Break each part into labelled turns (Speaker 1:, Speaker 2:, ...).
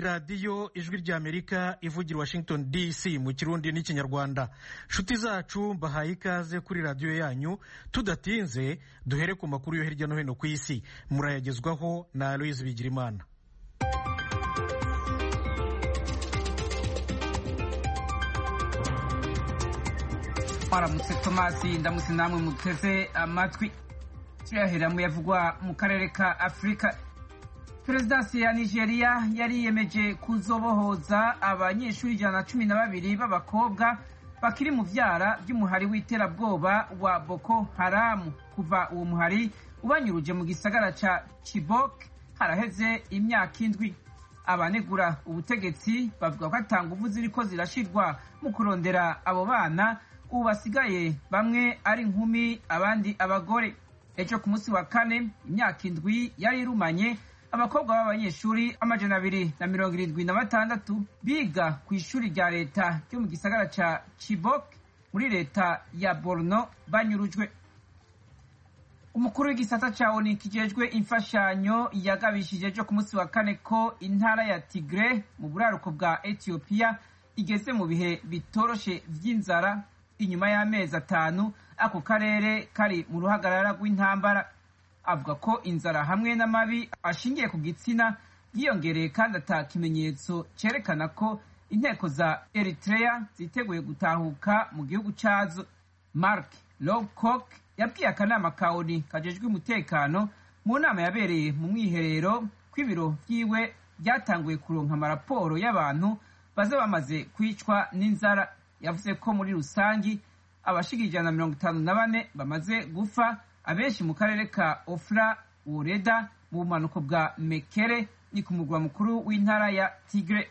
Speaker 1: radiyo ijwi ry'amerika ivugira washington dc mu kirundi n'ikinyarwanda nshuti zacu mbahaye ikaze kuri radiyo yanyu tudatinze duhere ku makuru yo hirya no hino ku isi murayagezwaho na aloyizi bigirimana
Speaker 2: mwaramutse tomasi ndamutse namwe muteze amatwi tuyahera mu yavugwa mu karere ka afurika perezidansi ya nigeria yariyemeje kuzobohoza abanyeshuri ijana na cumi na babiri b'abakobwa bakiri mu vyara by'umuhari w'iterabwoba wa boko haramu kuva uwo muhari ubanyuruje mu gisagara ca chibok haraheze imyaka indwi abanegura ubutegetsi bavuga ko ata nguvu ziriko zirashirwa mu kurondera abo bana ubu basigaye bamwe ari inkumi abandi abagore ejo ku munsi wa kane imyaka indwi yari irumanye abakobwa b'abanyeshuri amajana abiri na mirongo irindwi na batandatu biga ku ishuri rya leta ryo mu gisagara ca chibok muri leta ya borno banyurujwe umukuru w'igisata ca oni kijejwe imfashanyo yagabishije ejo ku munsi wa kane ko intara ya tigre mu buraruko bwa etiyopiya igeze mu bihe bitoroshe vy'inzara inyuma y'amezi atanu ako karere kari mu ruhagarara rw'intambara avuga ko inzara hamwe n'amabi ashingiye ku gitsina yiyongereye kandi ata kimenyetso cerekana ko inteko za eritrea ziteguye gutahuka mu gihugu cazo mark lowcock yabwiye akanama ka oni kajejwe umutekano mu nama yabereye mu mwiherero kw'ibiro vyiwe byatanguye kuronka amaraporo y'abantu baza bamaze kwicwa n'inzara yavuze ko muri rusangi abashiga ijana na mirongo itanu na bane bamaze gufa abenshi mu karere ka ofra woreda mu bumanuko bwa mekere ni ku murwa mukuru w'intara ya tigre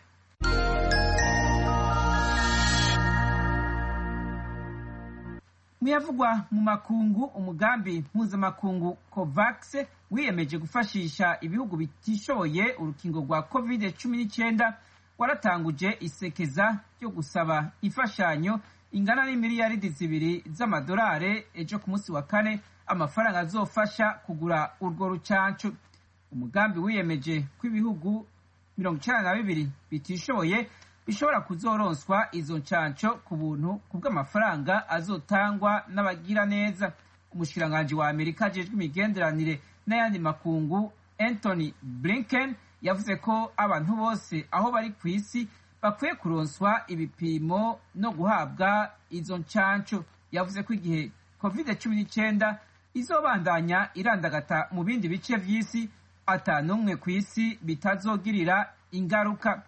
Speaker 2: muyavugwa mu makungu umugambi mpuzamakungu covax wiyemeje gufashisha ibihugu bitishoboye urukingo rwa covid cumi n'icyenda waratanguje isekeza ryo gusaba imfashanyo ingana n'imiliyaridi zibiri z'amadolari ejo ku munsi wa kane amafaranga azofasha kugura urwo rucanco umugambi wiyemeje ko ibihugu mirongo icenda na bibiri bitishoboye bishobora kuzoronswa izo ncanco ku buntu ku bw'amafaranga azotangwa n'abagira neza umushikiranganji wa amerika ajejwe imigenderanire n'ayandi makungu anthony blinken yavuze ko abantu bose aho bari ku isi bakwiye kuronswa ibipimo no guhabwa izo ncanco yavuze ko igihe covid cumi n'icyenda izobandanya irandagata mu bindi bice vy'isi ata n'umwe ku isi bitazogirira ingaruka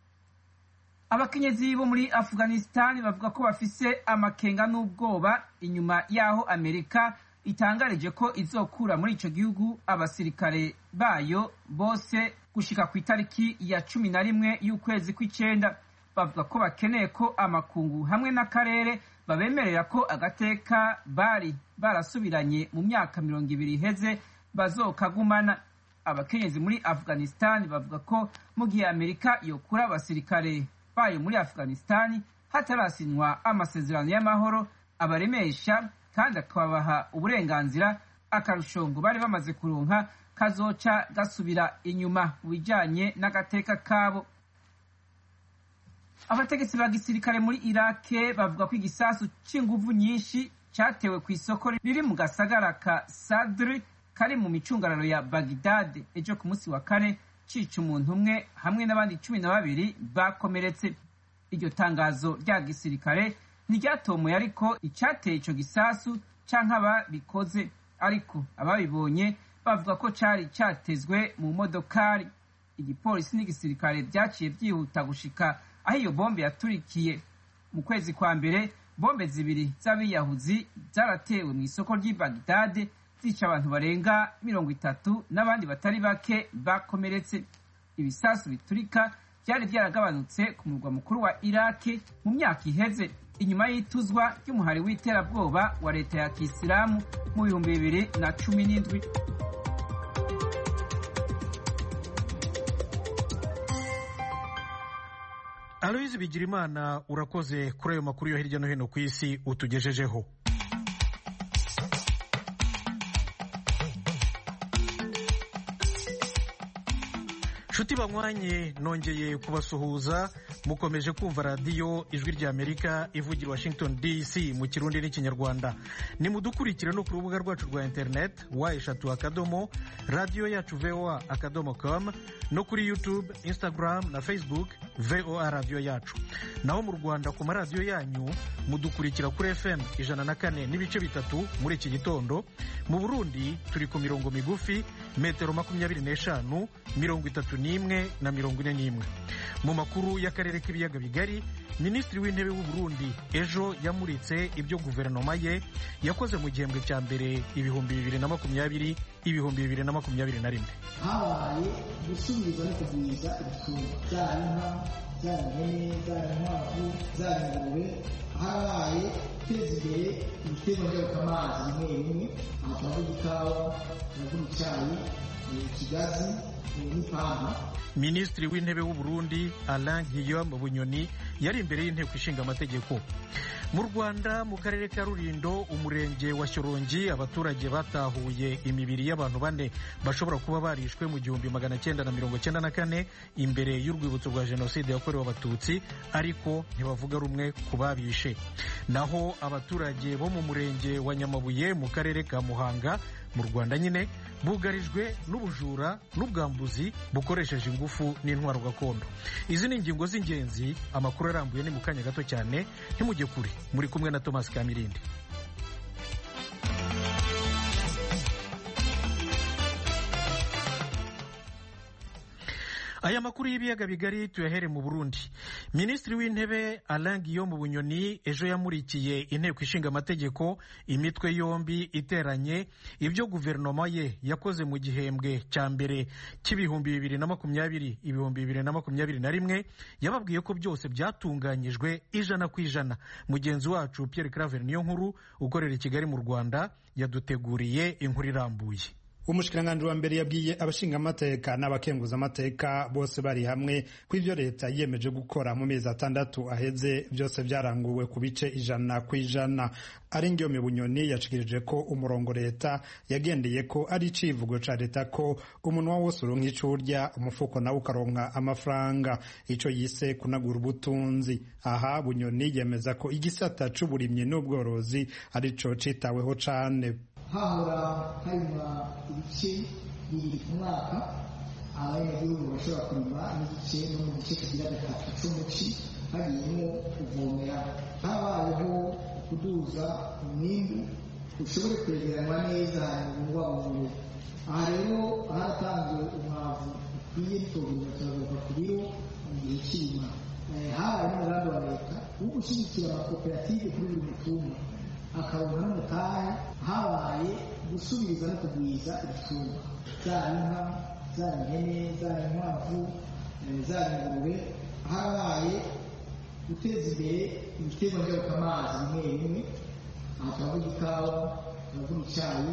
Speaker 2: abakenyezi bo muri afghanistan bavuga ko bafise amakenga n'ubwoba inyuma y'aho amerika itangarije ko izokura muri ico gihugu abasirikare bayo bose gushika ku itariki ya cumi na rimwe y'ukwezi kw'icenda bavuga ko bakeneye ko amakungu hamwe n'akarere babemerera ko agateka bari barasubiranye mu myaka mirongo ibiri iheze bazokagumana abakenyezi muri afghanistan bavuga ko mu gihe amerika yokura abasirikare bayo muri afghanistan hatarasinywa amasezerano y'amahoro abaremesha kandi akabaha uburenganzira akarusho ngo bari bamaze kuronka kazoca gasubira inyuma mu bijanye n'agateka kabo abategetsi ba gisirikare muri irake bavuga ko igisasu c'inguvu nyinshi catewe ku isoko riri mu gasagara ka sadri kari mu micungararo ya bagidade ejo ku munsi wa kane cica umuntu umwe hamwe n'abandi cumi na babiri bakomeretse iryo tangazo rya gisirikare ntiryatomoye ariko icateye ico gisasu canke ababikoze ariko ababibonye bavuga ko cari catezwe mu modokari igipolisi n'igisirikare vyaciye vyihuta gushika aho iyo bombe yaturikiye mu kwezi kwa mbere bombe zibiri z'abiyahuzi zaratewe mu isoko ry'i bagidade zica abantu barenga mirongo itatu n'abandi batari bake bakomeretse ibisasu biturika byari byaragabanutse ku murwa mukuru wa iraki mu myaka iheze inyuma y'ituzwa ry'umuhari w'iterabwoba wa leta ya kisilamu mu bihumbi bibiri na cumi n'indwi
Speaker 1: aloyizi bigirimana urakoze kuri ayo makuru yo hirya no hino ku isi utugejejeho nshuti banywanye nongeye kubasuhuza mukomeje kumva radiyo ijwi ry'amerika ivugira washington dc mu kirundi n'ikinyarwanda nimudukurikire no ku rubuga rwacu rwa interineti wa eshatu akadomo radiyo yacu voa akadomo com no kuri youtube instagram na facebook voa radiyo yacu naho mu rwanda ku maradiyo yanyu mudukurikira kuri fm ijana na kane n'ibice bitatu muri iki gitondo mu burundi turi ku mirongo migufi metero makumyabiri n'eshanu mirongo itatu n'imwe na mirongo ine n'imwe mu makuru y'akarere k'ibiyaga bigari minisitiri w'intebe w'u Burundi ejo yamuritse ibyo guverinoma ye yakoze mu gihembwe cya mbere ibihumbi bibiri na makumyabiri ibihumbi bibiri na makumyabiri na rimwe
Speaker 3: habaye gusubiriza no kugwiza ibitungwa byaba inka byaba ihene byaba inkwavu byaba ingurube habaye guteza imbere ibiterwa njabukamazi bimwe bimwe aha turavuga ikawa turavuga icyayi ikigazi n'ipampa
Speaker 1: minisitiri w'intebe w'u Burundi Alain Guillaume Bunyoni yari imbere y'inteko ishinga amategeko mu rwanda mu karere ka rurindo umurenge wa shyorongi abaturage batahuye imibiri y'abantu bane bashobora kuba barishwe mu gihumbi magana cyenda na mirongo cyenda na kane imbere y'urwibutso rwa jenoside yakorewe abatutsi ariko ntibavuga rumwe ku babishe naho abaturage bo mu murenge wa nyamabuye mu karere ka muhanga mu rwanda nyine bugarijwe n'ubujura n'ubwambuzi bukoresheje ingufu n'intwaro gakondo izi ni ingingo z'ingenzi amakuru arambuye ni mu kanya gato cyane ntimujye kure muri kumwe na thomas kamirindi aya makuru y'ibiyaga bigari tuyahere mu burundi minisitiri w'intebe alain guillaume bunyoni ejo yamurikiye inteko ishinga amategeko imitwe yombi iteranye ibyo guverinoma ye yakoze mu gihembwe cya mbere cy'ibihumbi bibiri na makumyabiri ibihumbi bibiri na makumyabiri na rimwe yababwiye ko byose byatunganyijwe ijana ku ijana mugenzi wacu pierre claver niyo nkuru ukorera i kigali mu rwanda yaduteguriye inkuru irambuye
Speaker 4: umushikiranganji wa mbere yabwiye abashingamateka n'abakenguzamateka bose bari hamwe ko ivyo leta yiyemeje gukora mu mezi atandatu aheze byose byaranguwe ku bice ijana ku ijana ari ngiyome bunyoni yashikirije ko umurongo leta yagendeye ko ari icivugo ca leta ko umunwa wose uronka ico urya umufuko nawe ukaronka amafaranga ico yise kunagura ubutunzi aha bunyoni yemeza ko igisata c'uburimyi n'ubworozi arico citaweho cane
Speaker 3: hahora harima ibice bibiri ku mwaka abanyagihugu bashobora kurima n'igice no mu gice kigira gatatu c'umuci hagiyemo kuvomera habayeho kuduza umwimbu ushobore kwegeranwa neza hanyuma ubungwabungwe aha rero haratanzwe umwavu ukwiye bitogurwa turagaruka ku biro mu gihe cy'irima habaye n'umugambi wa leta wo gushyigikira amakoperative kuri buri mutumba akaronka n'umutahe habaye gusubiriza no kugwiza ibitungwa zaba inka zaba ihene zaba inkwavu zaba ingurube habaye guteza imbere ibiterwa njabukamazi bimwe bimwe aha turavuga ikawa turavuga icyayi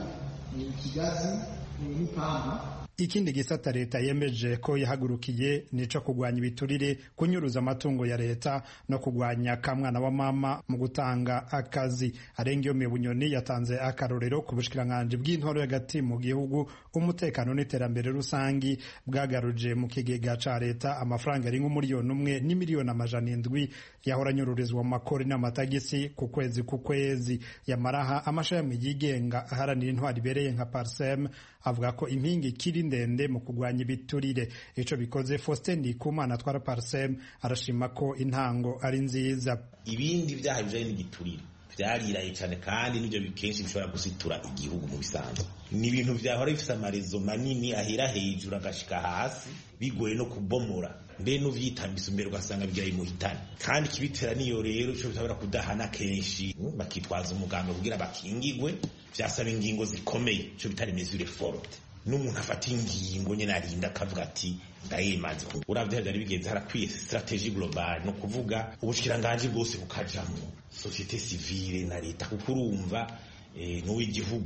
Speaker 3: ikigazi n'ipampa
Speaker 4: ikindi gisata leta yemeje ko yahagurukiye nico kugwanya ibiturire kunyuruza amatungo ya leta no kugwanya kamwana wa mama mu gutanga akazi arengiyome bunyoni yatanze akarorero ku bushikiranganji bw'intoro y'agati mu gihugu umutekano n'iterambere rusangi bwagaruje mu kigega ca leta amafaranga ari nk'umuriyoni umwe n'imiliyoni amajana indwi yahora anyururizwa mu makori n'amatagisi ku kwezi ku kwezi yamaraha amashami yigenga aharanira intwari ibereye nka parsem avuga ko impinga ikiri ndende mu kurwanya ibiturire ico bikoze Faustin Ndikumana atwara Parsem arashima ko intango ari nziza
Speaker 5: ibindi vyaha bijanye n'igiturire vyariraye cyane kandi nivyo kenshi bishobora gusitura igihugu mu bisanzwe ni ibintu vyahora bifise amarezo manini ahera hejuru agashika hasi bigoye no kubomora mbe n'uvyitambisa imbere ugasanga bigira imuhitane kandi kibitera niyo rero ico bitabura kudahana kenshi bakitwaza umuganga kugira bakingigwe vyasaba ingingo zikomeye ico bitari mesure forte n'umuntu afata ingingo nyene arinda akavuga ati ndayimaze uravye vyari bigenze harakwiye strategie globale no kuvuga ubushikiranganji bwose bukajamwo societe civile na leta kuko urumva n'uw'igihugu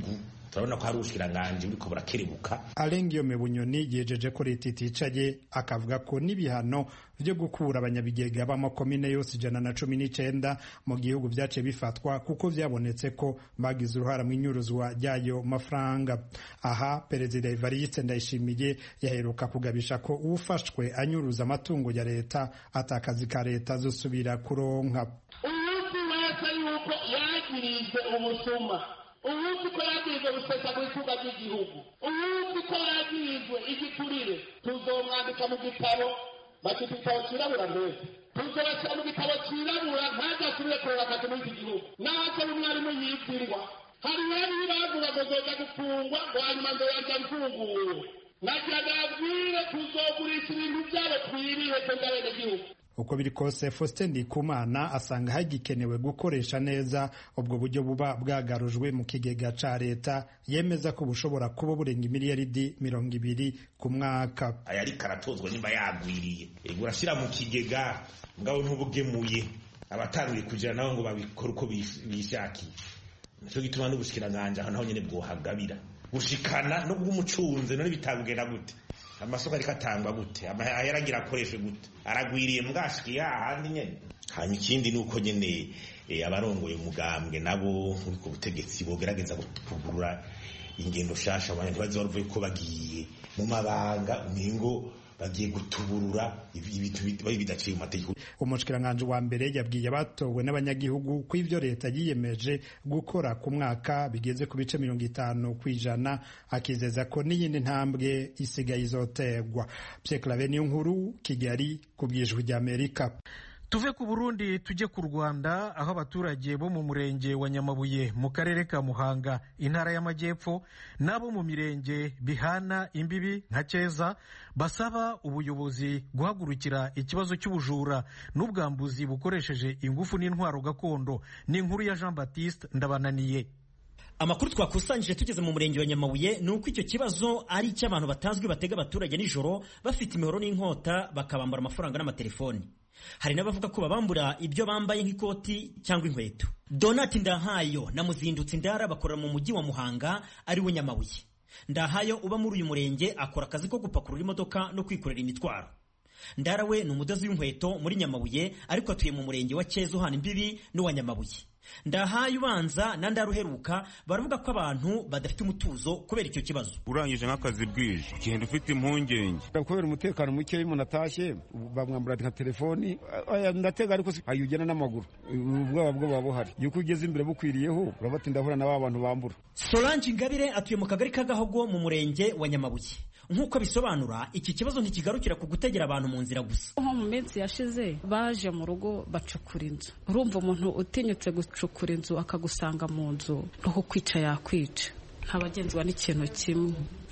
Speaker 5: turabona ko hari ubushikiranganji buriko burakerebuka
Speaker 4: arengiyome bunyoni yejeje ko leta iticaye akavuga ko n'ibihano vyo gukura abanyabigega b'amakomine yose ijana na cumi n'icenda mu gihugu vyaciye bifatwa kuko vyabonetse ko bagize uruhara mu inyuruzwa ry'ayo mafaranga aha perezida evariste ndayishimiye yaheruka kugabisha ko uwufashwe anyuruza amatungo ya leta atakazi ka leta azosubira kuronka
Speaker 6: uwuzi wese yuko yagirijwe ubusuma uwuzi ko yagirijwe gusesa mu itunga ry'igihugu uwuzi ko yagirijwe igiturire tuzomwandika mu gitabo bakita igitabo cirabura mbese tuzobashyira mu gitabo cirabura ntajasubire kureba akazi muri iki gihugu naho umwarimu yibwirwa hari rero bavuga ngo zoza gufungwa ngo hanyuma nzoyaja mfunguwe nagira nabwire tuzogurisha ibintu byabo twiriye twebwe abenegihugu
Speaker 4: uko biri kose Faustin Ndikumana asanga hagikenewe gukoresha neza ubwo buryo buba bwagarujwe mu kigega ca leta yemeza ko bushobora kuba burenga imiliyaridi mirongo ibiri ku mwaka
Speaker 5: aya ariko aratozwa nimba yagwiriye ego urashyira mu kigega ngabo ntubugemuye abatanguye kugira nabo ngo babikore uko bishakiye nicyo gituma n'ubushikiranganji aho naho nyene bwohagabira gushikana no bw'umucunze none bitagenda gute amasoko ariko atangwa gute amahera agira akoreshwe gute aragwiriye mbwashikiye hahandi nyene hanyuma ikindi ni uko nyene abarongoye umugambwe nabo uri ku butegetsi bogerageza kugurura ingendo shasha abantu ntibaze baruvuye ko bagiye mu mabanga umengo bagiye gutuburura ibintu bidaciye mu mategeko
Speaker 4: umushikiranganji wa mbere yabwiye abatowe n'abanyagihugu ko ivyo leta yiyemeje gukora ku mwaka bigeze ku bice mirongo itanu ku ijana akizeza ko n'iyindi ntambwe isigaye izoterwa Pierre Claver niyo nkuru Kigali ku bwijwi ry'Amerika
Speaker 1: tuve ku burundi tujye ku rwanda aho abaturage bo mu murenge wa nyamabuye mu karere ka muhanga intara y'amajyepfo n'abo mu mirenge bihana imbibi nka keza basaba ubuyobozi guhagurukira ikibazo cy'ubujura n'ubwambuzi bukoresheje ingufu n'intwaro gakondo ni inkuru ya jean baptiste ndabananiye
Speaker 7: amakuru twakusanyije tugeze mu murenge wa nyamabuye ni uko icyo kibazo ari icy'abantu batazwi batega abaturage nijoro bafite imihoro n'inkota bakabambura amafaranga n'amatelefoni hari n'abavuga ko babambura ibyo bambaye nk'ikoti cyangwa inkweto donati ndahayo na muzindutsi ndara bakorera mu mujyi wa muhanga ari we nyamabuye ndahayo uba muri uyu murenge akora akazi ko gupakurura imodoka no kwikorera imitwaro ndara we ni umudozi w'inkweto muri nyamabuye ariko atuye mu murenge wa keza uhana imbibi n'uwa nyamabuye ndahaye ubanza na ndara uheruka baravuga ko abantu badafite umutuzo kubera icyo kibazo
Speaker 8: urangije nk'akazi bwije ugenda ufite impungenge
Speaker 9: kubera umutekano muke iyo umuntu atashye bamwambura nka telefoni ndatega ariko ayo ugenda n'amaguru ubwoba bwo buba buhari yuko ugeze imbere bukwiriyeho urabati ndahura na ba bantu bambura
Speaker 7: solange ingabire atuye mu kagari ka gahogo mu murenge wa nyamabuye nk'uko bisobanura iki kibazo ntikigarukira ku gutegera abantu mu nzira gusa
Speaker 10: nko mu minsi yashize baje mu rugo bacukura inzu urumva umuntu utinyutse gucukura inzu akagusanga mu nzu no kukwica yakwica ntabagenzwa n'ikintu kimwe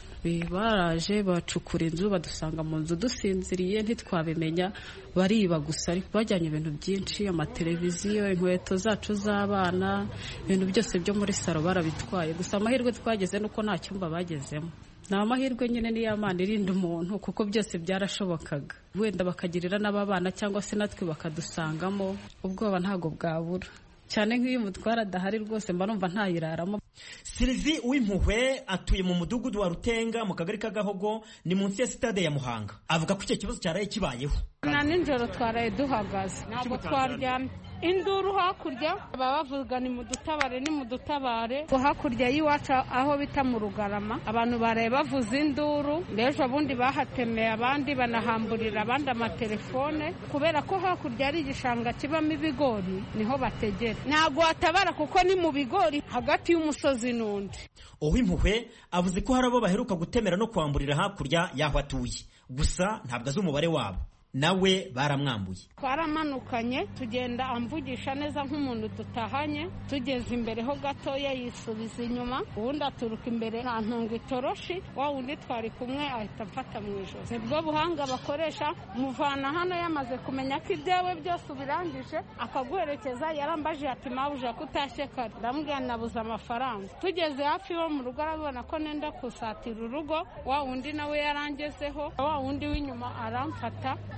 Speaker 10: baraje bacukura inzu badusanga mu nzu dusinziriye ntitwabimenya bariba gusa ariko bajyanye ibintu byinshi amateleviziyo inkweto zacu z'abana ibintu byose byo muri salo barabitwaye gusa amahirwe twageze nuko nta cyumba bagezemo ni amahirwe nyine n'iy'amana irinda umuntu kuko byose byarashobokaga wenda bakagirira n'ababana cyangwa se natwe bakadusangamo ubwoba ntabwo bwabura cyane nk'iyo umutwara adahari rwose mba numva ntayiraramo
Speaker 7: silivi w'impuhwe atuye mu mudugudu wa rutenga mu kagari ka gahogo ni munsi ya sitade ya muhanga avuga ko icyo kibazo cyaraye kibayeho
Speaker 11: na nijoro twaraye duhagaze ntabwo twaryamye induru hakurya baba bavuga ni mudutabare ni mudutabare hakurya y'iwacu aho bita mu rugarama abantu baraye bavuza induru mbese ubundi bahatemeye abandi banahamburira abandi amatelefone kubera ko hakurya ari igishanga kibamo ibigori niho bategera ntabwo watabara kuko ni mu bigori hagati y'umusozi n'undi
Speaker 7: uw'impuhwe avuze ko hari abo baheruka gutemera no kwamburira hakurya y'aho atuye gusa ntabwo azi umubare wabo nawe baramwambuye
Speaker 11: twaramanukanye tugenda amvugisha neza nk'umuntu dutahanye tugeze imbere ho gatoya yisubiza inyuma ubundi aturuka imbere ntantunga itoroshi wa wundi twari kumwe ahita amfata mu ijosi nibwo buhanga bakoresha muvana hano yamaze kumenya ko ibyawe byose ubirangije akaguherekeza yarambaje ati mabuja ko utashye kare ndamubwira nabuze amafaranga tugeze hafi yo mu rugo arabona ko nenda kusatira urugo wa wundi nawe yarangezeho wa wundi w'inyuma aramfata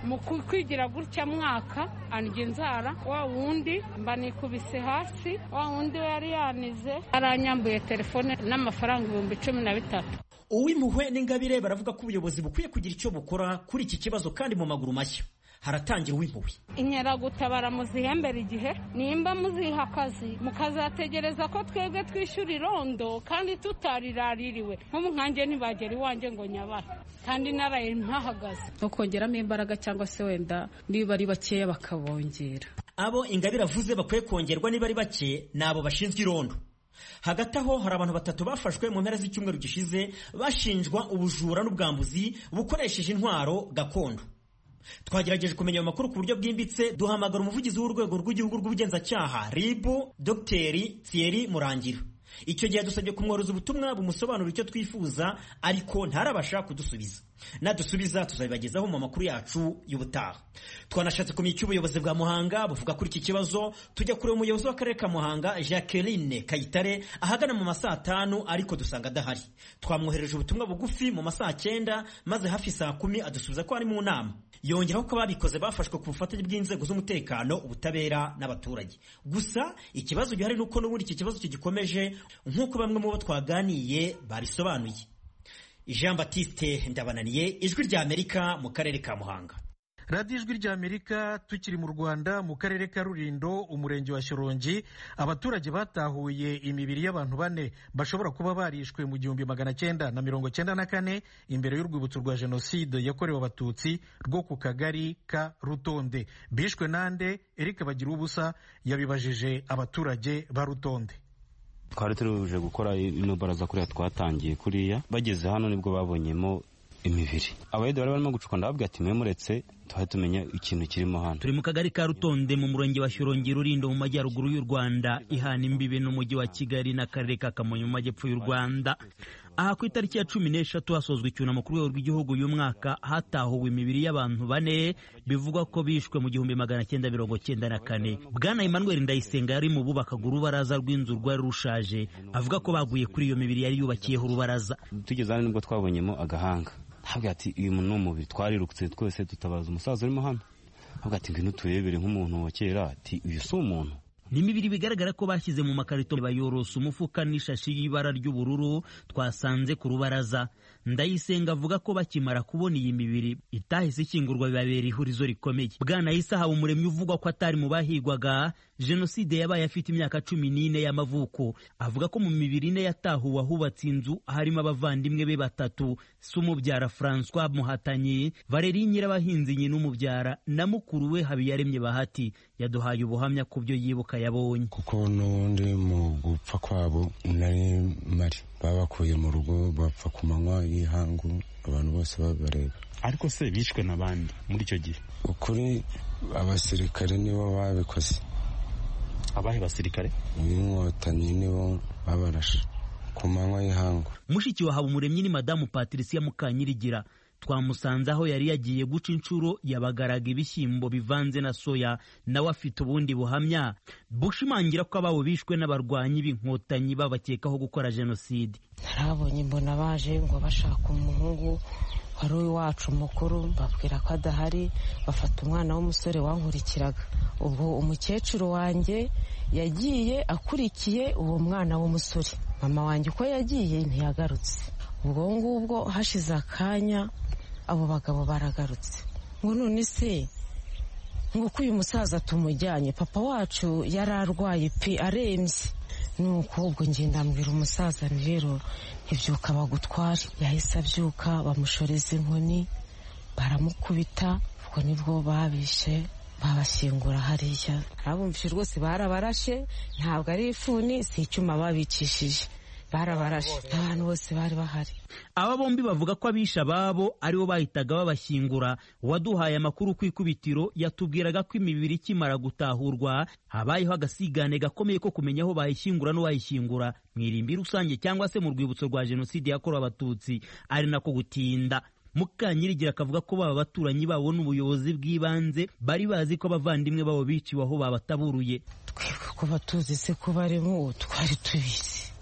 Speaker 11: mu kwigira gutya mwaka andya inzara wa wundi mba nikubise hasi wa wundi we yari yanize aranyambuye telefone n'amafaranga ibihumbi cumi na bitatu
Speaker 7: uw'impuhwe n'ingabire baravuga ko ubuyobozi bukwiye kugira icyo bukora kuri iki kibazo kandi mu maguru mashya haratangira uw'impuhwe
Speaker 11: inkeragutabara muzihembera igihe nimba muziha akazi mukazategereza ko twebwe twishyura irondo kandi tutariraririwe nk'ubu nkanjye ntibagera iwanjye ngo nyabara kandi naraye mpahagaze
Speaker 10: no kongeramo imbaraga cyangwa se wenda niba ari bakeya bakabongera
Speaker 7: abo ingabire avuze bakwiye kongerwa niba ari bake ni abo bashinzwe irondo hagati aho hari abantu batatu bafashwe mu mpera z'icyumweru gishize bashinjwa ubujura n'ubwambuzi bukoresheje intwaro gakondo twagerageje kumenya ayo makuru ku buryo bwimbitse duhamagara umuvugizi w'urwego rw'igihugu rw'ubugenzacyaha ribu dogiteri thierry murangira icyo gihe dusabye kumworoza ubutumwa bumusobanurira icyo twifuza ariko ntarabasha kudusubiza nadusubiza tuzabibagezaho mu makuru yacu y'ubutaha twanashatse kumenya icyo ubuyobozi bwa muhanga buvuga kuri iki kibazo tujya kureba umuyobozi w'akarere ka muhanga jacqueline kayitare ahagana mu masaa atanu ariko dusanga adahari twamwohereje ubutumwa bugufi mu masaa cyenda maze hafi saa kumi adusubiza ko ari mu nama yongeraho ko ababikoze bafashwe ku bufatanye bw'inzego z'umutekano ubutabera n'abaturage gusa ikibazo gihari ni uko n'ubundi iki kibazo kigikomeje nk'uko bamwe mu bo twaganiye babisobanuye jean batiste ndabananiye ijwi rya amerika mu karere ka muhanga
Speaker 1: radiyo ijwi rya amerika tukiri mu rwanda mu karere ka rurindo umurenge wa shyorongi abaturage batahuye imibiri y'abantu bane bashobora kuba barishwe mu gihumbi magana cyenda na mirongo cyenda na kane imbere y'urwibutso rwa jenoside yakorewe abatutsi rwo ku kagari ka rutonde bishwe nande eric bagira ubusa yabibajije abaturage ba rutonde
Speaker 12: twari tuje gukora ino baraza kuriya twatangiye kuriya bageze hano nibwo babonyemo imibiri abayede bari barimo gucuka ndababwira ati mwe muretse tuhe tumenya ikintu kirimo hano
Speaker 13: turi mu kagari ka rutonde mu murenge wa shyorongi rurindo mu majyaruguru y'u rwanda ihana imbibi n'umujyi wa kigali n'akarere ka kamonyi mu majyepfo y'u rwanda aha ku itariki ya cumi n'eshatu hasozwa icyunamo ku rwego rw'igihugu uyu mwaka hatahuwe imibiri y'abantu bane bivugwa ko bishwe mu gihumbi magana cyenda mirongo cyenda na kane bwana emmanuel ndayisenga yari mu bubakaga urubaraza rw'inzu rwari rushaje avuga ko baguye kuri iyo mibiri yari yubakiyeho urubaraza
Speaker 12: tugeze hano nibwo twabonyemo agahanga havuga ati uyu muntu ni umubiri twarirutse twese tutabaza umusaza urimo hano havuga ati ngwino turebere nk'umuntu wa kera ati uyu si umuntu
Speaker 13: ni imibiri bigaragara ko bashyize mu makarito bayorosa umufuka n'ishashi y'ibara ry'ubururu twasanze ku rubaraza ndayisenga avuga ko bakimara kubona iyi mibiri itahise ikingurwa bibabera ihurizo rikomeye bwana isaha umuremyi uvugwa ko atari mu bahigwaga jenoside yabaye afite imyaka cumi n'ine y'amavuko avuga ko mu mibiri ine yatahuwe ahubatse inzu harimo abavandimwe be batatu si umubyara francois muhatanyi valeri nyirabahinzi nyina umubyara na mukuru we habiyaremye bahati yaduhaye ubuhamya ku byo yibuka yabonye
Speaker 14: kuko n'ubundi mu gupfa kwabo nari mari babakuye mu rugo bapfa ku manywa y'ihangu abantu bose babareba
Speaker 12: ariko se bishwe n'abandi muri icyo gihe
Speaker 14: ukuri abasirikare nibo babikoze
Speaker 12: abahe basirikare
Speaker 14: b'inkotanyi nibo babarashe ku manywa y'ihangu
Speaker 13: mushiki wa habumuremyi ni madamu patricia mukanyirigira twamusanze aho yari yagiye guca inshuro yabagaraga ibishyimbo bivanze na soya nawe afite ubundi buhamya bushimangira ko ababo bishwe n'abarwanyi b'inkotanyi babakekaho gukora jenoside
Speaker 15: narabonye mbona baje ngo bashaka umuhungu wari uwacu mukuru babwira ko adahari bafata umwana w'umusore wankurikiraga ubwo umukecuru wanjye yagiye akurikiye uwo mwana w'umusore mama wanjye uko yagiye ntiyagarutse ubwo ngubwo hashize akanya abo bagabo baragarutse ngo none se ngo ko uyu musaza tumujyanye papa wacu yari arwaye pe arembye nuko ubwo ngenda mbwira umusaza rero ntibyuka bagutware yahise abyuka bamushoreza inkoni baramukubita ubwo nibwo babishe babashyingura hariya abumvise rwose barabarashe ntabwo ari ifuni si icyuma babicishije barabarashe abantu bose bari bahari
Speaker 13: aba bombi bavuga ko abisha ababo aribo bahitaga babashyingura uwaduhaye amakuru ku ikubitiro yatubwiraga ko imibiri ikimara gutahurwa habayeho agasigane gakomeye ko kumenya aho bayishyingura n'uwayishyingura mu irimbi rusange cyangwa se mu rwibutso rwa jenoside yakorewe abatutsi ari nako gutinda mukanyirigira akavuga ko baba baturanyi babo n'ubuyobozi bw'ibanze bari bazi ko abavandimwe babo biciwe aho babataburuye
Speaker 15: twebwe kuba tuzi se ko barimo twari tubizi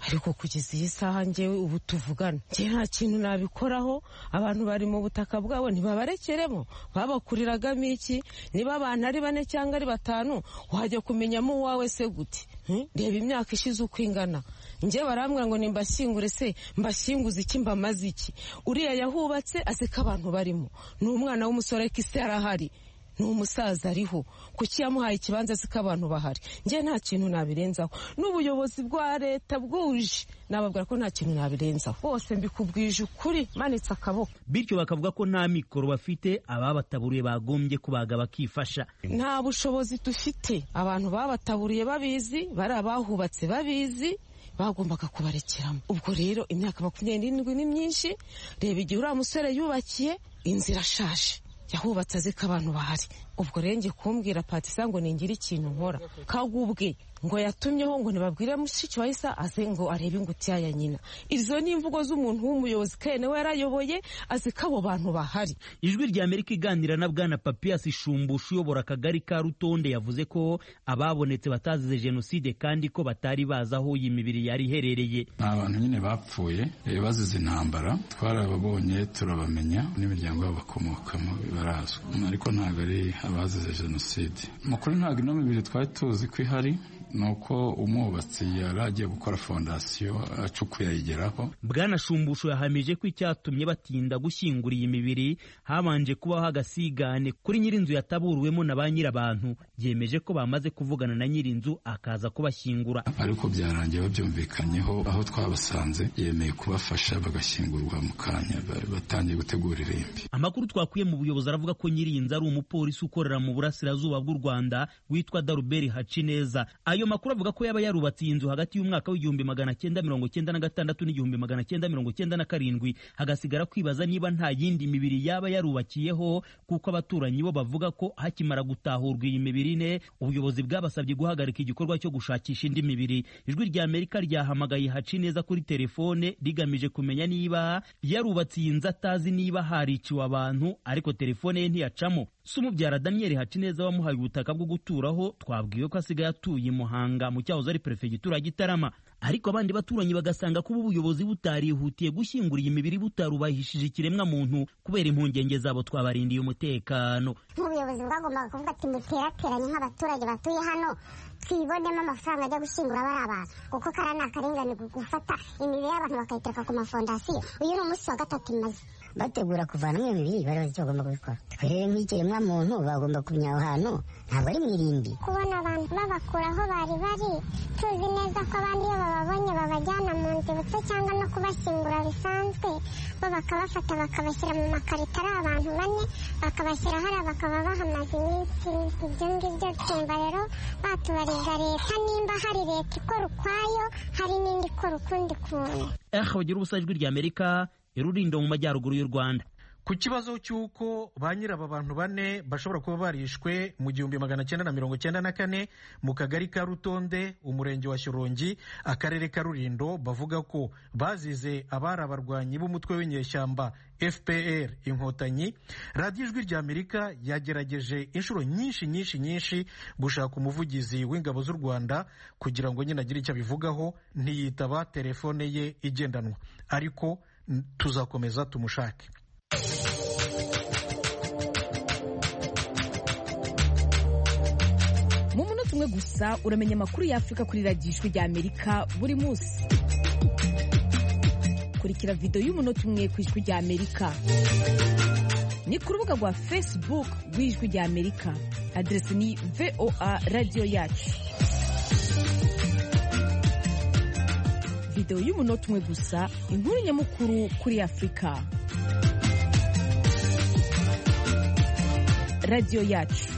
Speaker 15: ariko kugeza iyi saha ngewe ubu tuvugana njye nta kintu nabikoraho abantu bari mu butaka bwabo ntibabarekeremo babakuriragamo iki niba abantu ari bane cyangwa ari batanu wajya kumenyamo uwawe se gute reba imyaka ishize uko ingana njye barambwira ngo nimbashyingure se mbashyinguze iki mbamaze iki uriya yahubatse azi ko abantu barimo ni umwana w'umusore ariko isi yarahari ni umusaza ariho kuki yamuhaye ikibanza azi ko abantu bahari njye nta kintu nabirenzaho n'ubuyobozi bwa leta bwuje nababwira ko nta kintu nabirenzaho bose mbikubwije ukuri manitse akaboko
Speaker 13: bityo bakavuga ko nta mikoro bafite ababataburiye bagombye kubaga bakifasha
Speaker 15: nta bushobozi dufite abantu babataburiye babizi bari abahubatse babizi bagombaga kubarekeramo ubwo rero imyaka makumyabiri n'irindwi ni myinshi reba igihe uriya musore yubakiye inzu irashaje yahubatse azi ko abantu bahari ubwo rero ngiye kumbwira patisa ngo ningire ikintu nkora kagubwe ngo yatumyeho ngo ntibabwire mushiki wa isa aze ngo arebe ingutiya ya nyina izo ni imvugo z'umuntu w'umuyobozi kandi nawe yarayoboye azi ko abo bantu bahari
Speaker 13: ijwi rya amerika iganira na bwana papiyasi shumbusha uyobora akagari ka rutonde yavuze ko ababonetse batazize jenoside kandi ko batari bazi aho iyi mibiri yari iherereye
Speaker 16: ni abantu nyine bapfuye bazize intambara twarababonye turabamenya n'imiryango yabo bakomokamo barazwi ariko ntabwo ari abazize jenoside mu kuri ntabwo ino mibiri twari tuzi ko ihari ni uko umwubatsi yari agiye gukora fondasiyo acukuye ayigeraho
Speaker 13: bwana shumbusho yahamije ko icyatumye batinda gushyingura iyi mibiri habanje kubaho agasigane kuri nyir'inzu yataburiwemo na ba nyir'abantu byemeje ko bamaze kuvugana na nyir'inzu akaza kubashyingura
Speaker 16: ariko byarangiye babyumvikanyeho aho twabasanze yemeye kubafasha bagashyingurwa mu kanya batangiye gutegura irimbi
Speaker 13: amakuru twakuye mu buyobozi aravuga ko nyir'inzu ari umupolisi ukorera mu burasirazuba bw'u rwanda witwa daruberi hacineza ayo makuru avuga ko yaba yarubatse iyi nzu hagati y'umwaka w'igihumbi magana cyenda mirongo cyenda na gatandatu n'igihumbi magana cyenda mirongo cyenda na karindwi hagasigara kwibaza niba nta yindi mibiri yaba yarubakiyeho kuko abaturanyi bo bavuga ko hakimara gutahurwa iyi mibiri ine ubuyobozi bwabasabye guhagarika igikorwa cyo gushakisha indi mibiri ijwi rya amerika ryahamagaye haci neza kuri telefone rigamije kumenya niba yarubatse iyi nzu atazi niba hariciwe abantu ariko telefone ye ntiyacamo se umubyara daniel hacineza wamuhaye ubutaka bwo guturaho twabwiwe ko asigaye atuye muhanga mu cyahoze ari perefegitura ya gitarama ariko abandi baturanyi bagasanga kuba ubuyobozi butarihutiye gushyingura iyi mibiri butarubahishije ikiremwa muntu kubera impungenge zabo twabarindiye umutekano
Speaker 17: nk'ubuyobozi bwagombaga kuvuga ati muterateranye nk'abaturage batuye hano twibonemo amafaranga ajya gushyingura bari abantu kuko kariya ni akarengane gufata imibiri y'abantu bakayitereka ku mafondasiyo uyu ni umunsi wa gatatu imaze
Speaker 18: bategura kuvanamo iyo mibiri bari bazi icyo bagomba kubikora twe rero nk'ikiremwa muntu bagomba kumenya aho hantu ntabwo ari mu irimbi
Speaker 17: kubona abantu babakura aho bari bari tuzi neza ko abandi iyo bababonye babajyana mu nzibutso cyangwa no kubashyingura bisanzwe bo bakabafata bakabashyira mu makarito ari abantu bane bakabashyira hariya bakaba bahamaze iminsi ibyo ngibyo twumva rero batubariza leta nimba hari leta ikora ukwayo hari n'indi ikora ukundi kuntu
Speaker 13: eh bagira ubusa ijwi rya amerika irurindo mu majyaruguru y'u rwanda
Speaker 1: ku kibazo cy'uko ba nyir'aba bantu bane bashobora kuba barishwe mu gihumbi magana cyenda na mirongo cyenda na kane mu kagari ka rutonde umurenge wa shyorongi akarere ka rurindo bavuga ko bazize abari abarwanyi b'umutwe w'inyeshyamba fpr inkotanyi radiyo ijwi rya amerika yagerageje inshuro nyinshi nyinshi nyinshi gushaka umuvugizi w'ingabo z'u rwanda kugira ngo nyine agire icyo abivugaho ntiyitaba telefone ye igendanwa ariko tuzakomeza tumushake
Speaker 19: mu munota umwe gusa uramenya amakuru y'afurika kuri radiyo ijwi rya amerika buri munsi kurikira videwo y'umunota umwe ku ijwi rya amerika ni ku rubuga rwa facebook rw'ijwi rya amerika aderesi ni voa radiyo yacu videwo y'umunota umwe gusa inkuru nyamukuru kuri afurika radiyo yacu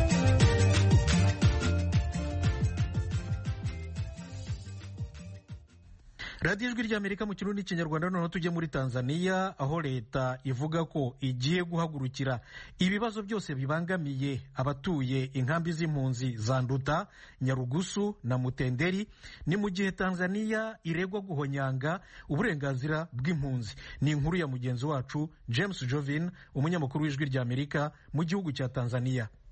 Speaker 1: radiyo ijwi ry'amerika mu kirundi n'ikinyarwanda noneho tujye muri tanzania aho leta ivuga ko igiye guhagurukira ibibazo byose bibangamiye abatuye inkambi z'impunzi za nduta nyarugusu na mutenderi ni mu gihe tanzania iregwa guhonyanga uburenganzira bw'impunzi ni inkuru ya mugenzi wacu james jovin umunyamakuru w'ijwi ry'amerika mu gihugu cya tanzania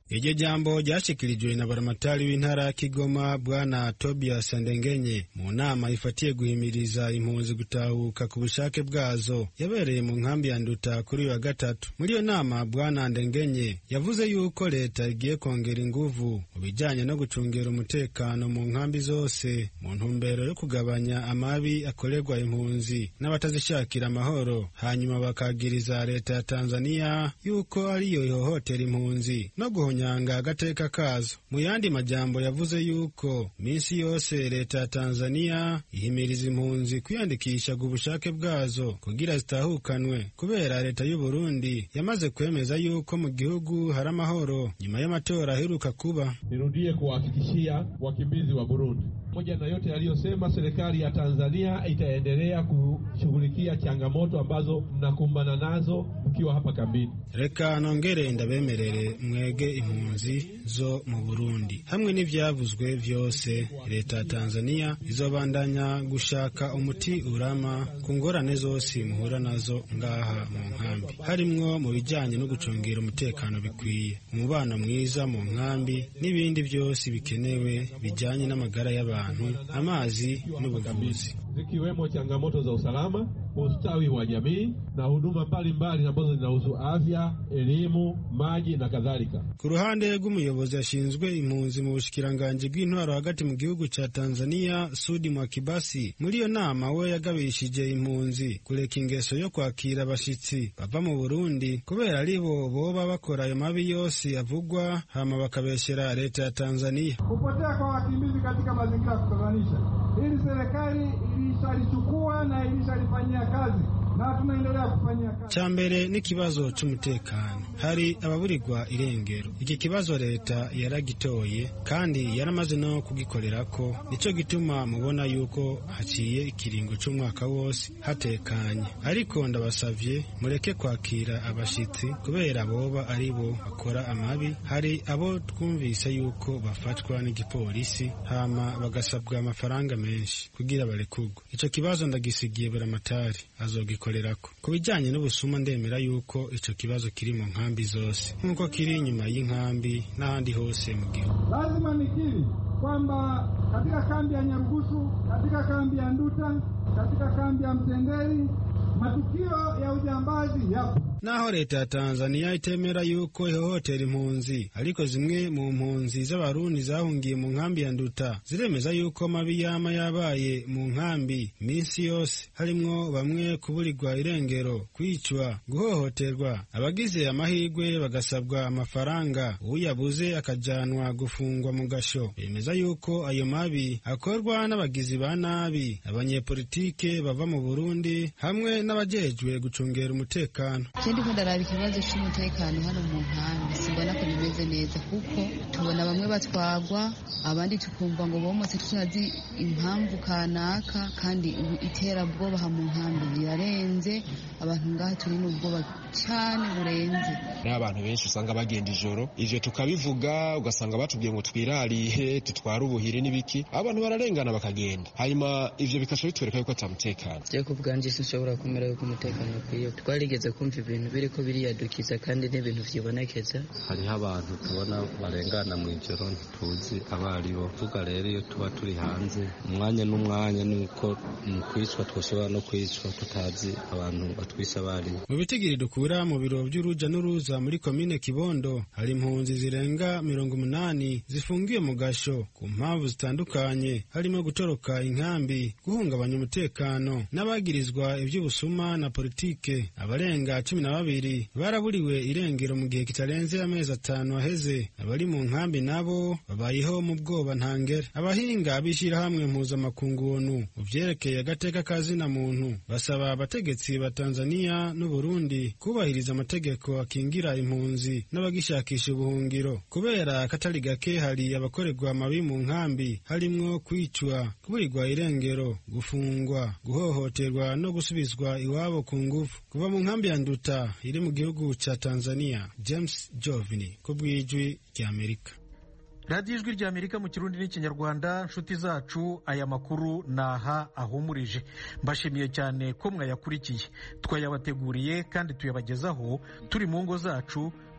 Speaker 20: iryo jambo ryashikirijwe na baramatari w'intara ya kigoma bwana tobias ndengenye mu nama ifatiye guhimiriza impunzi gutahuka ku bushake bwazo yabereye mu nkambi ya nduta kuri uyu wa gatatu muri iyo nama bwana ndengenye yavuze yuko leta igiye kongera inguvu mu bijyanye no gucungera umutekano mu nkambi zose mu ntumbero yo kugabanya amabi akorerwa impunzi n'abatazishakira amahoro hanyuma bakagiriza leta ya tanzania yuko ariyo ihohotera impunzi no guhonya nyanga agateka kazo mu yandi majambo yavuze yuko minsi yose leta ya tanzania ihimiriza impunzi kwiyandikisha ku bushake bwazo kugira zitahukanwe kubera leta y'u burundi yamaze kwemeza yuko mu gihugu hari amahoro nyuma y'amatora aheruka kuba
Speaker 21: nirudie kuwahakikishia wakimbizi wa burundi pamoja na yote yaliyosema serikali ya tanzania itaendelea kushughulikia changamoto ambazo mnakumbana nazo mkiwa hapa kambini
Speaker 20: reka nongere ndabemerere mwege impunzi zo mu burundi hamwe n'ivyavuzwe vyose leta ya tanzania izobandanya gushaka umuti urama ku ngorane zose muhura nazo ngaha mu nkambi harimwo mu bijanye no gucungera umutekano bikwiye umubano mwiza mu nkambi n'ibindi vyose bikenewe bijanye n'amagara y'abantu amazi n'ubuvuzi
Speaker 21: zikiwemo changamoto za usalama, ustawi wa jamii na huduma mbalimbali ambazo zinahusu afya, elimu, maji na kadhalika.
Speaker 20: ku ruhande rw'umuyobozi ashinzwe impunzi mu bushikiranganji bw'intwaro hagati mu gihugu ca tanzania sudi mwakibasi muri iyo nama we yagabishije impunzi kureka ingeso yo kwakira abashitsi bava mu burundi kubera ari bo boba bakora ayo mabi yose avugwa hama bakabeshera leta ya tanzania
Speaker 22: kupotea kwa wakimbizi katika mazingira ya kutatanisha. Hili serikali ilishalichukua na ilishalifanyia kazi na tunaendelea kufanyia kazi.
Speaker 20: ca mbere n'ikibazo c'umutekano hari ababurirwa irengero iki kibazo leta yaragitoye kandi yaramaze no kugikorerako nico gituma mubona yuko haciye ikiringo c'umwaka wose hatekanye ariko ndabasavye mureke kwakira abashitsi kubera boba ari bo bakora amabi hari abo twumvise yuko bafatwa n'igipolisi hama bagasabwa amafaranga menshi kugira barekurwe ico kibazo ndagisigiye buramatari azogikorerako ku bijanye n'ubusuma ndemera yuko ico kibazo kiri mu nkambi zose nk'uko kiri inyuma y'inkambi n'ahandi hose mu gihugu
Speaker 22: Lazima nikiri kwamba katika kambi ya Nyarugusu, katika kambi ya Nduta, katika kambi ya Mtendeli matukio ya ujambazi yapo.
Speaker 20: naho leta ya tanzania itemera yuko ihohotera impunzi ariko zimwe mu mpunzi z'abarundi zahungiye mu nkambi ya nduta ziremeza yuko mabi yama yabaye mu nkambi minsi yose harimwo bamwe kuburirwa irengero kwicwa guhohoterwa abagize amahirwe bagasabwa amafaranga uyabuze akajanwa gufungwa mu gasho bemeza yuko ayo mabi akorwa n'abagizi ba nabi abanyepolitike bava mu burundi hamwe n'abajejwe gucungera umutekano
Speaker 23: ndiko ndaraba ikibazo cy'umutekano hano mu nkambi simbona ko bimeze neza kuko tubona bamwe batwagwa abandi tukumva ngo bomotse tutazi impamvu kanaka kandi ubu iterabwoba aha mu nkambi rirarenze abantu ngaha turi n'ubwoba cyane burenze
Speaker 24: hariho abantu benshi usanga bagenda ijoro ivyo tukabivuga ugasanga batubwiye ngo twirarihe tutware ubuhiri n'ibiki abantu bararengana bakagenda hanyuma ivyo bikaca bitwereka yuko ata mutekano
Speaker 25: je ku bwanje sinshobora kumera yuko umutekano ukwiye twarigeze kumva ibintu biriko biriyadukiza kandi n'ibintu vyibonekeza
Speaker 26: hariho abantu tubona barengana mu ijoro ntituzi abo ari bo vuga rero iyo tuba turi hanze umwanya n'umwanya nuko mu kwicwa twoshobora no kwicwa tutazi abantu batwisha abo ari bo
Speaker 20: mu bitigiri dukura mu biro by'uruja n'uruza muri komine kibondo hari impunzi zirenga mirongo umunani zifungiwe mu gasho ku mpamvu zitandukanye harimo gutoroka inkambi guhungabanya umutekano n'abagirizwa iby'ubusuma na politike abarenga cumi na babiri baraburiwe irengero mu gihe kitarenze amezi atanu aheze abari mu nkambi nabo babayeho mu bwoba ntangere abahinga b'ishyirahamwe mpuzamakungu onu mu byerekeye agateka ka zina muntu basaba abategetsi ba tanzania n'uburundi kubahiriza amategeko akingira impunzi n'abagishakisha ubuhungiro kubera akatari gake hari abakorerwa amabi mu nkambi harimwo kwicwa kuburirwa irengero gufungwa guhohoterwa no gusubizwa iwabo ku ngufu kuva mu nkambi ya nduta iri mu gihugu ca tanzania james jovini ku bw'ijwi ry'amerika
Speaker 1: radiyo ijwi rya amerika mu kirundi n'ikinyarwanda nshuti zacu aya makuru naha ahumurije mbashimiye cyane ko mwayakurikiye twayabateguriye kandi tuyabagezaho turi mu ngo zacu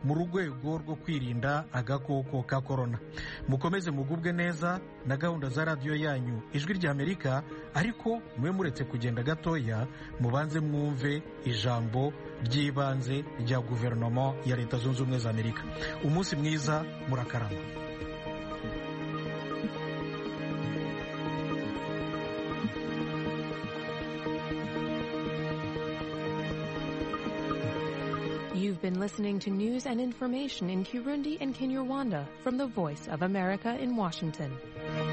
Speaker 1: mu rwego rwo kwirinda agakoko ka korona mukomeze mugubwe neza na gahunda za radiyo yanyu ijwi ry'amerika ariko mube muretse kugenda gatoya mubanze mwumve ijambo ry'ibanze rya guverinoma ya leta zunze ubumwe za amerika umunsi mwiza murakarama
Speaker 2: You've been listening to news and information in Kirundi and Kinyarwanda from the Voice of America in Washington.